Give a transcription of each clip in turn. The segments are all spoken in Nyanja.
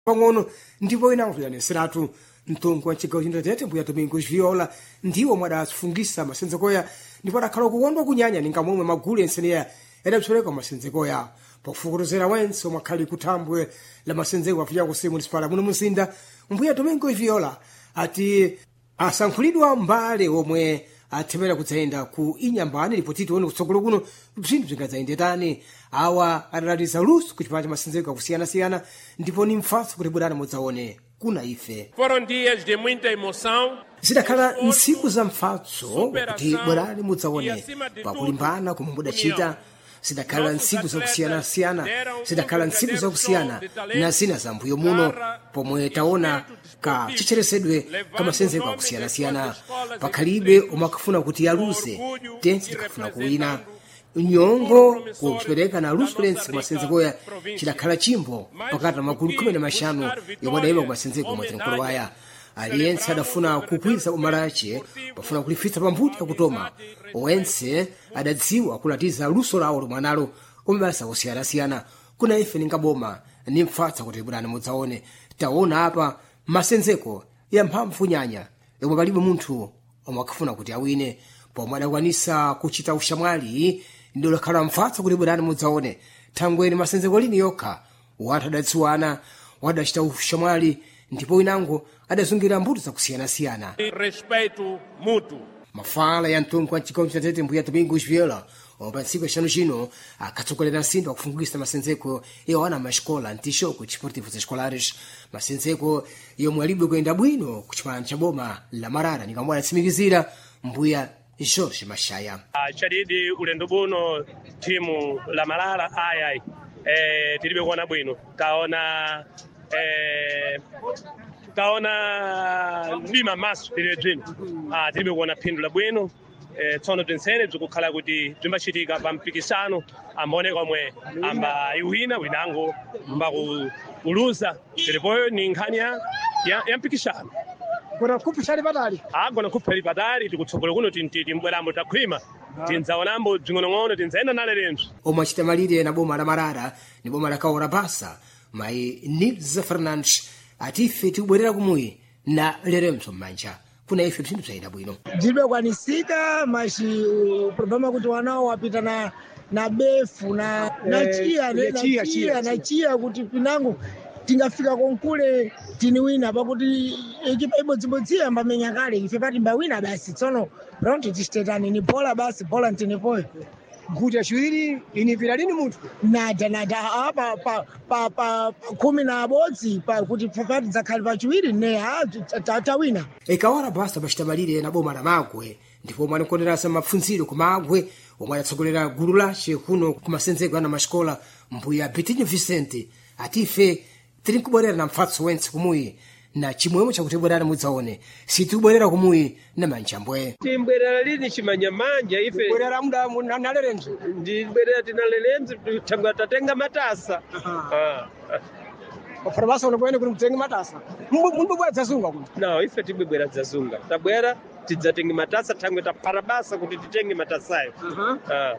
pang'ono ndipo inanso yaneseratu mtongo wa chigawo chindatete mbuya domingos viola ndiwo mwadafungisa masenzekoya ndipo adakhala kukondwa kunyanya ninga momwe magulu enseneya yadapsoleka masenzekoya pofukutuzera wense omwe akhali kuthambwe la masenzeko afiya kusi munisipala muno muzinda mbuya domingos viola ati asankhulidwa mbale omwe athemera kudzayenda ku inyambani ndipo titi one kutsogolo kuno bzinthu bzingadzayendetani awa adalatiza luso ku chipala cha masenzeko akusiyana-siyana ndipo ni mpfatso kuti bwerani mudzaone kuna ife Foram dias de muita emoção, zidakhala ntsiku za mpfatso kuti bwerani mudzaone pakulimbana komwe mudachita zidakhala ntsiku zakusiyana-siyana zidakhala ntsiku zakusiyana na zina za mbuyo muno pomwe taona ka chicheresedwe ka masenzeko akusiyana-siyana pakhalibe omwe akafuna kuti aluze tense tikafuna kuwina nyongo kupereka na luso lense kumasenzekoya chidakhala chimbo pakati pa magulu khumi na maxanu yomwe adayima kumasenzeko mwatenkolo waya aliyense adafuna kukwiza umalache pafuna kulifitsa pambuti akutoma owense adadziwa kulatiza luso lawo lomwe analo kumabasa kusiyana-siyana kuna ife ningaboma ni mpfatsa kuti bwerani mudzaone taona apa masenzeko ya mphamvu nyanya yomwe palibe munthu omwe akafuna kuti awine pomwe adakwanisa kuchita ushamwali ndi lakhala mpfatsa kuti bwerani mudzaone thangweni masenzeko lini yokha wathu adadziwana wadachita ushamwali ndipo winango adazungira mbuto zakusiyana-siyana e respeito mútuo. mafala ya mtongo wa chigawo chinatete mbuya domingos viola omwe pa ntsiku yaxanu chino akatsogolera nsindo akufungisa masenzeko iwana maxikola ntixoko desportivo escolares masenzeko yomwe alibe kuyenda bwino ku chipani cha boma la marara nikamwe adatsimikizira mbuya jorge mashaya Ah, chadidi ulendo buno timu la malala ayayi eh, tilibe kuona bwino taona eh, taona mdima maso tilibe bzino ah, tilibe kuona phindu la bwino eh, tsono tinsene bzikukhala kuti bzimbacitika pa mpikisano ambaoneka omwe amba iwina winango mbaku uluza tilipoyo ni nkhani ya, ya, ya mpikisano kuna kupishani patali agona nkhupheli patali tikutsogola kuno tinti timbwerambo takhwima tinzaonambo bzing'onong'ono tinzayenda nale lenso omwe achita malire na boma la marara ni boma la kaora basa mayi nilza fernandes ati ife tikubwerera kumuyi na leremso m'manja kuna ife bzinthu bzayenda bwino zilibekwanisika mashi uh, problema kuti wanao wapita na na befu na na Eh, chia ile na chia, chia chia, na chia kuti pinango tingafika konkule tiniwina pakuti ekipa ibodzibodzi yambamenya kale ife patimbawina basi tsono pronto tistetani ni bola basi bola ntinipoyo nkhuti yaciwiri inipira lini munthu nada nada aa pa pa pa pa pa khumi na abodzi pa kuti pati dzakhali pachiwiri ne a ta- tawina ikawala basa pachita malire na boma la magwe ndipo omwe anakonderasa mapfundziro ku magwe omwe adatsogolera gulu lace kuno ku masenzeko ana maxikola mbuya betinho vicente ati ife tili nkubwerera na mpfatso wentse kumuyi na chimwemwe chakuti bwerani mudzaone sitikubwerera kumuyi na manjambwe timbwerera lini chimanyamanja ife bwerera muda mu- na- nalerenso ndibwerera tinalelenzi thangwe tatenga matasa Ah, ah. pafuna basa unokwene kuti mutenge matasa mumbubwera dzazunga kuti no ife tibwebwera dzazunga tabwera tidzatenge matasa thangwe taphata basa kuti titenge matasayo Ah.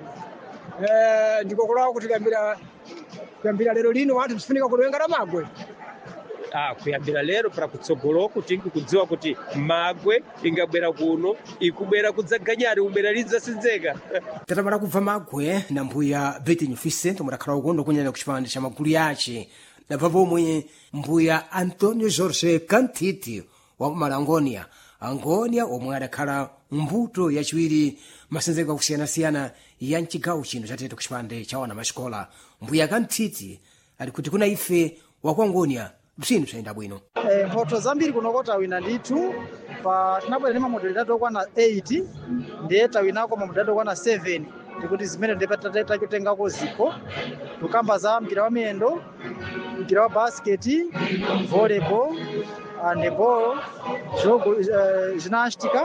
Eh, ndikokolawa kuti kuyambira kuyambira lero lino wanthu bzifunika kuliwenga la magwe Ah, kuyambira lero para kutsogoloko tingi kudziwa kuti magwe ingabwera kuno ikubwera kudzaganyari ubwera lidzasinzeka tatamala kubva magwe na mbuya betinho vicente omwe adakhala ukondo kunyanya ku chipande cha magulu yace dabva pomwe mbuya antonio jorge cantiti wa malangonia angonia omwe adakhala mbuto yaciwiri masenzeko akusiyana-siyana ya mcigawo chino chatete ku chipande cha wana maxikola mbuya cantiti ali kuti kuna ife waku angonia bzinthu bzayenda bwino Eh, mphotho zambiri kuno tawina ndithu pa tinabwera ndi mamodalidadi okwana 8 ndiye tawinako mamodalidadi okwana 7 ndikuti zimene ndipatatengako zikho tukamba za mpira wa miyendo mpira wa basketi volleyball handeball jogo eh, ginástica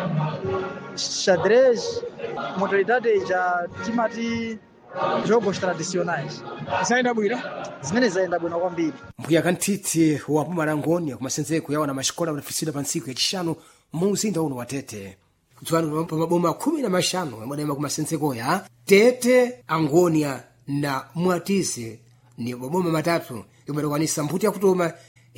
xadrez modalidade ija timati jogos tradicionais zayenda bwino zimene zayenda bwino kwambiri mbuya kantiti wa pumalangoni kumasenzeko yawo na maxikola adafisira pa ntsiku yacixanu mu mzinda uno wa tete kudziwani pa maboma khumi na maxanu yomwe adayima ku masenzekoya tete angonia na mwatise ni maboma matatu yomwe adakwanisa mbuto yakutoma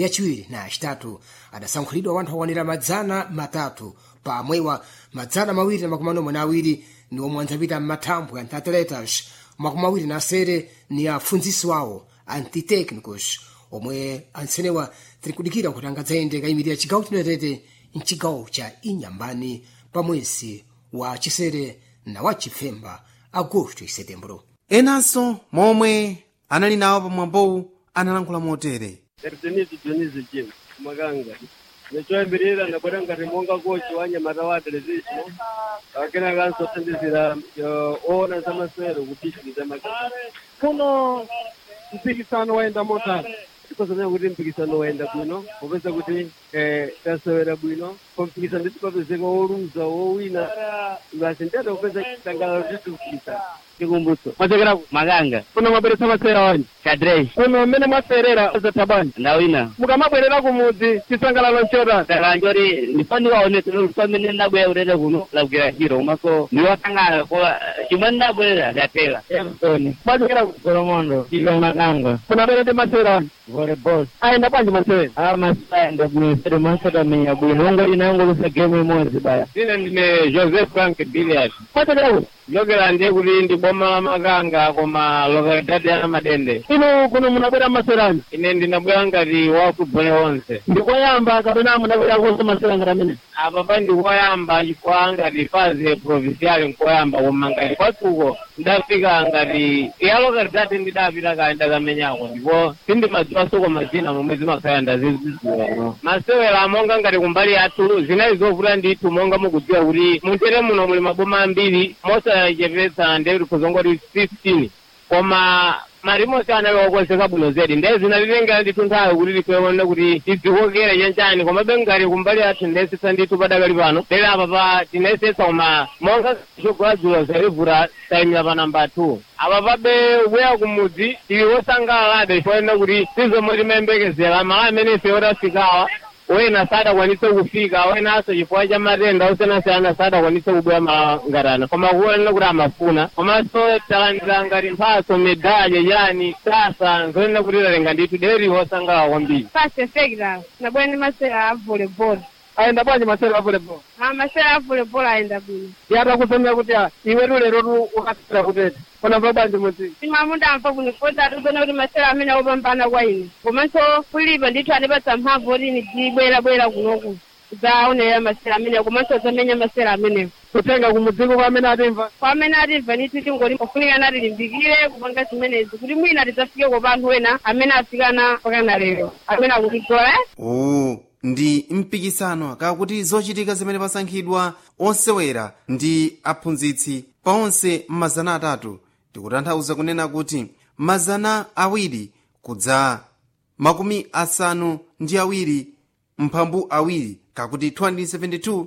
yachiwiri na yachitatu adasankhulidwa wanthu okwanira madzana matatu pamwewa madzana mawiri na makumi anomwe na awiri ni omwe andzapita m'mathambwe anthu atletas makumi awiri na asere ni apfundzisi wawo antitechnicus omwe ansenewa tiri kudikira kuti angadzayende kayimirira chigawo chinatete mchigawo cha inyambani pa mwezi wa chisere na wa chifemba agosto e setembro enanso momwe anali nawo pamwambowu analankhula motere Denizi Denizi Jim Maganga nechoyambirira ndabwera ngati monga kochi wa nyamata wa television akena kanso thandizira oona za masewero kupitiriza maganga kuno mpikisano waenda motani tikozanya kuti mpikisano waenda bwino popeza kuti eh, tasewera bwino kompikisano nditi papezeka woluza wowina basi ndiyada kupeza chitangalalo titupikisana chikumbutso mwachekerako maganga kuno mwabweretsa masewera wanji kadrei kuno mmene mwaserera zatabani ndawina mukamabwerera kumudzi chisangalalo nchota talanjori ndifaniwaone pamene ndabwera kutete kuno labwera hiro komanso ndiwasangala ko chimwe ndabwerera ndatela Everton mwachokera ku kolomondo ive maganga kunabwera ndi masewera wanji volleyball ayenda bwanji masewera a masayenda bwino masatamenya bwino ungoti nangolusa game imodzi baya ine ndine joseph frank biliard mwachokera ku lokera ndiye kuti ndi boma la maganga koma lokalidade ya madende ino kuno munabwera masewera wanji ine ndinabwera ngati wakubvole onse ndikoyamba kapena munabwera konse masewera ngati amene apa pa ndikoyamba chifukwa ngati fazi provincial nkoyamba koma ngati kwatsuko ndafika ngati ya lokalidade ndidapita kale ndakamenyako ndipo sindimadziwanso mazina momwe zimakhala ndaziziziwa masewera monga ngati kumbali yathu zinayi zovuta ndithu monga mukudziwa kuti muntere muno muli maboma ambiri mosachepetsa ndekuti kuzongoti 15 koma marimosi anali okonzeka bwino zedi ndiye zinatitengera ndithu nthawi kuti tikuone kuti tidzikokere chanchani komabe ngati kumbali yathu ndiyesesa ndithu padakali pano lero apa pa tinayesesa koma monga chogoladzulo zalivuta tayimira pa namba 2 apa pabe kubwera kumudzi tili wosangalalabe chifukwa kuti sizomwe timayembekezera mala amene ife otafikawa wena sadakwanise kufika wenanso chifukwa cha matenda osiyanasiyana sadakwanise kubwera malangatana koma kuonera kuti amafuna komanso talandira ngati mphatso medalye yani sasa nzoonera kuti talenga ndithu deri wosangalala kwambiri pasefekta nabwera ndi masewera a volleyball ayenda bwanji masewera a volleyball a masewera a volleyball ayenda bwino yatakusomera kuti ah, iwetu lero tu ukasera kutete unamva bwanji mudzi timamundamva bwino kota tikuona kuti masewera amene opambana kwa ine komanso kulipa ndithu anipatsa mphamvu kuti ndibwerabwera kunoku zaonera masewera amenewo komanso zamenya masewera amenewo kutenga kumudziko kwa amene atimva kwa amene atimva ndithu tingoti pofunika nati limbikire kupanga zimenezi kuti mwina tidzafike kwa anthu ena amene afikana pakana lero amene akutigola eh? uwu ndi mpikisano kakuti zochitika zimene pasankhidwa osewera ndi aphunzitsi pa onse mazana atatu tikutanthauza kunena kuti mazana awiri kudza makumi asanu ndi awiri mphambu awiri kakuti 272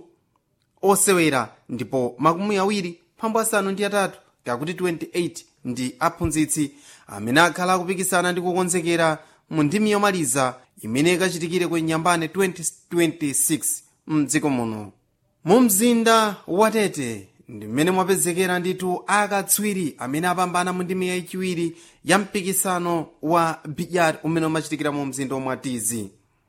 osewera ndipo makumi awiri mphambu asanu ndi atatu kakuti 28 ndi aphunzitsi amene akhala akupikisana ndi kukonzekera mu ndimi yomaliza imene ikachitikire ku nyambane 2026 mdziko muno mu mzinda wa tete ndi mmene mwapezekera ndithu akatswiri amene apambana mu ndimi yachiwiri ya mpikisano wa bidyat umene umachitikira mu mzinda omwe atizi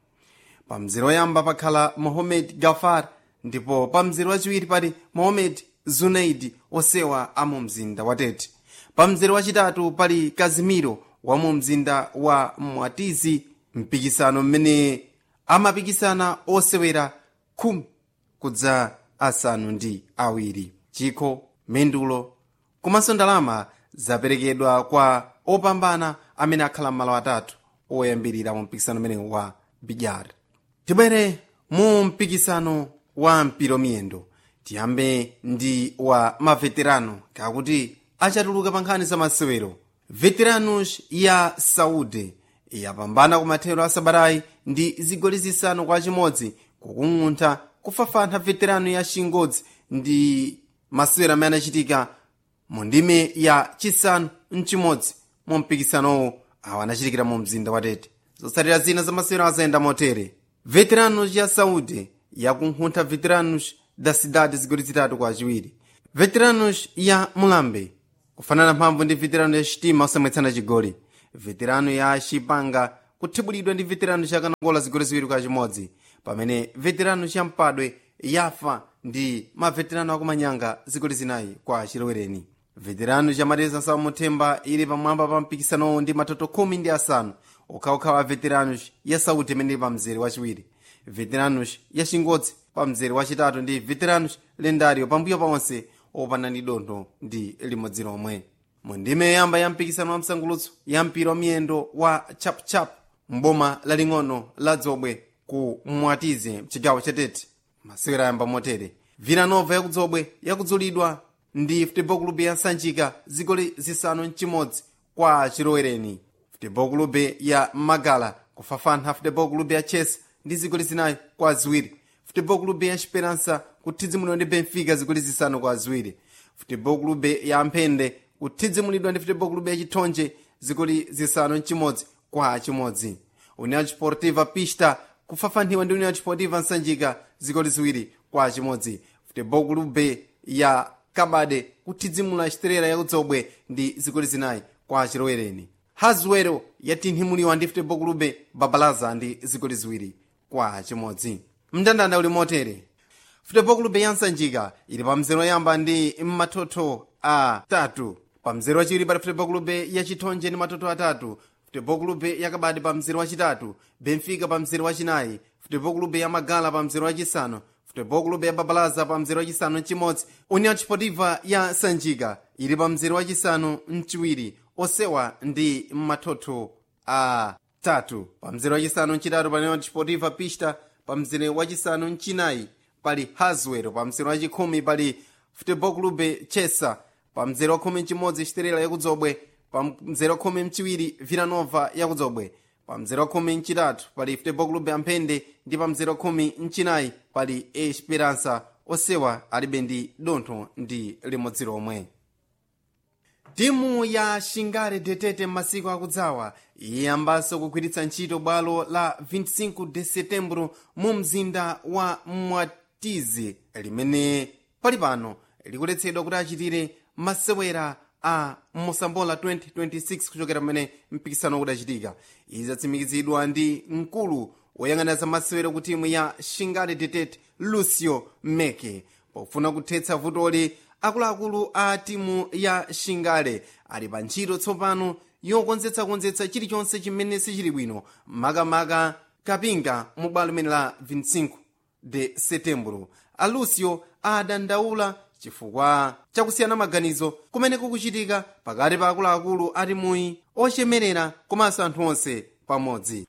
pa mzere woyamba pakhala mohamed gafar ndipo pa mzere wachiwiri pali mohamed zunaid osewa a mu mzinda wa tete pa mzere wachitatu pali kazimiro wa mu mzinda wa mwatizi mpikisano mmene amapikisana osewera khumi kudza asanu ndi awiri chikho mendulo komanso ndalama zaperekedwa kwa opambana amene akhala m'malo atatu oyambirira mu mpikisano umenewu wa bidyar tibwere mu mpikisano wa mpira miyendo tiyambe ndi wa maveterano kakuti achatuluka pa nkhani za masewero veteranos ya saudi yapambana ku mathero a sabatayi ndi zigoli zisanu kwa chimodzi kukung'untha kufafantha veterano ya chingodzi ndi masewero amene anachitika mu ndime ya chisanu mchimodzi mu mpikisanowo awo anachitikira mu mzinda wa tete zotsatira zina za masewero azayenda motere veteranos ya saudi yakunkhuntha veteranos da cidade zigoli zitatu kwa chiwiri veteranos ya mulambe kufanana mphamvu ndi veterano ya chitima osamwetsana chigoli veterano ya chipanga kuthibulidwa ndi veterano chakanongola zigoli ziwiri kwa chimodzi pamene veterano champadwe yafa ndi maveterano akumanyanga zigoli zinayi kwa chilowereni veterano chamateza samuthemba ili pamwamba pa mpikisanowo ndi matoto khumi ndi asanu okhaokhawa veteranos ya sauti imene ili pa mzere wachiwiri veteranos ya chingodzi pa mzere wachitatu ndi veteranos lendario pambuyo paonse opanda ndi dontho ndi limodzi lomwe mu ndime yoyamba ya mpikisano wa msangulutso ya mpira wa miyendo wa chapchap mboma laling'ono la dzobwe ku mwatize mchigawo chatete masewera ayamba motere viranova yakudzobwe yakudzulidwa ndi futebol club ya sanjika zigoli zisanu mchimodzi kwa chilowereni futebol club ya magala kufafana futebol club ya chess ndi zigoli zinayi kwa ziwiri futebol club ya esperança kuthidzimulidwa ndi benfica zigoli zisanu kwa ziwiri futebol club ya mphende kuthidzimulidwa ndi futebol club ya chithonje zigoli zisanu mchimodzi kwa chimodzi união desportiva pista kufafaniwa ndi união desportiva nsanjika zigoli ziwiri kwa chimodzi futebol club ya kabade kuthidzimula chiterera yakudzobwe ndi zigoli zinayi kwa chilowereni hazuwero yatinhimuliwa ndi futebol club babalaza ndi zigoli ziwiri kwa chimodzi mndandanda uli motere futebol club ya nsanjika ili pa mzero yamba ndi matoto atatu pa mzero wachiwiri pali futebol club ya chithonje ndi matoto atatu futebol club ya kabade pa mzero wachitatu benfica pa mzero wachinayi futebol club ya magala pa mzero wachisanu futebol club ya babalaza pa mzero wachisanu mchimodzi união desportiva ya sanjika ili pa mzero wachisanu mchiwiri osewa ndi matoto atatu pa mzero wachisanu mchitatu pa união desportiva pista pa mzere wachisanu mchinayi pali haswero pa mzere wachikhumi pali futebol club chesa pa mzere wakhumi mchimodzi chiterera yakudzobwe pa mzere wakhumi mchiwiri villanova yakudzobwe pa mzere wakhumi mchitatu pali futebol club amphende ndi pa mzere wakhumi mchinayi pali esperança osewa alibe ndi dontho ndi limodzi lomwe timu ya shingale detete m'masiku akudzawa iyambanso kugwiritsa ntchito bwalo la 25 de setembro mu mzinda wa mwatize limene pali pano likuletsedwa kuti achitire masewera a mosambola 2026 kuchokera pamene mpikisano udachitika izi zatsimikizidwa ndi mkulu woyang'anira za masewero ku timu ya shingale detete lucio meke pofuna kuthetsa vutoli akuluakulu a timu ya shingale ali pa ntchito tsopano yokonzetsakonzetsa chilichonse chimene sichili bwino makamaka kapinga mu bwalo limene la 25 de setembro alucio adandaula chifukwa chakusiyana maganizo kumene kukuchitika pakati pa akuluakulu a timuyi ochemerera komanso anthu onse pamodzi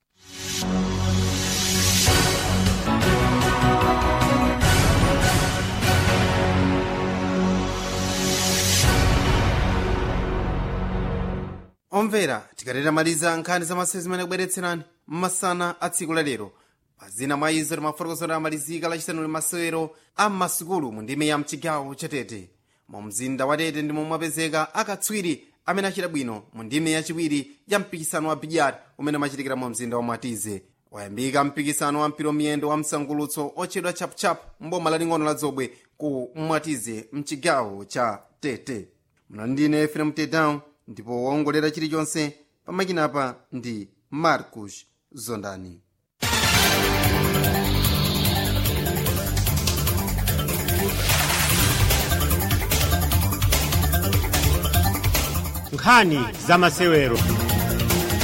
omvera tikatera maliza nkhani za masewero zimene kubweretserani mmasana a tsiku lalero pazina mwa izo timafotokozera amalizika lachisanu li masewero a m'masukulu mu ndime ya mchigawo chatete mu mzinda wa tete ndimo mwapezeka akatswiri amene achita bwino mu ndime yachiwiri ya mpikisano wa bidyat umene umachitikira mu mzinda wa mwatize wayambika mpikisano wa mpira miyendo wa msangulutso otchedwa chapchap mboma laling'ono la dzobwe ku mwatize mchigawo cha tete muna ndine efrem tedown ndipo waongolera chilichonse pamakinapa ndi marcus zondani nkhani za masewero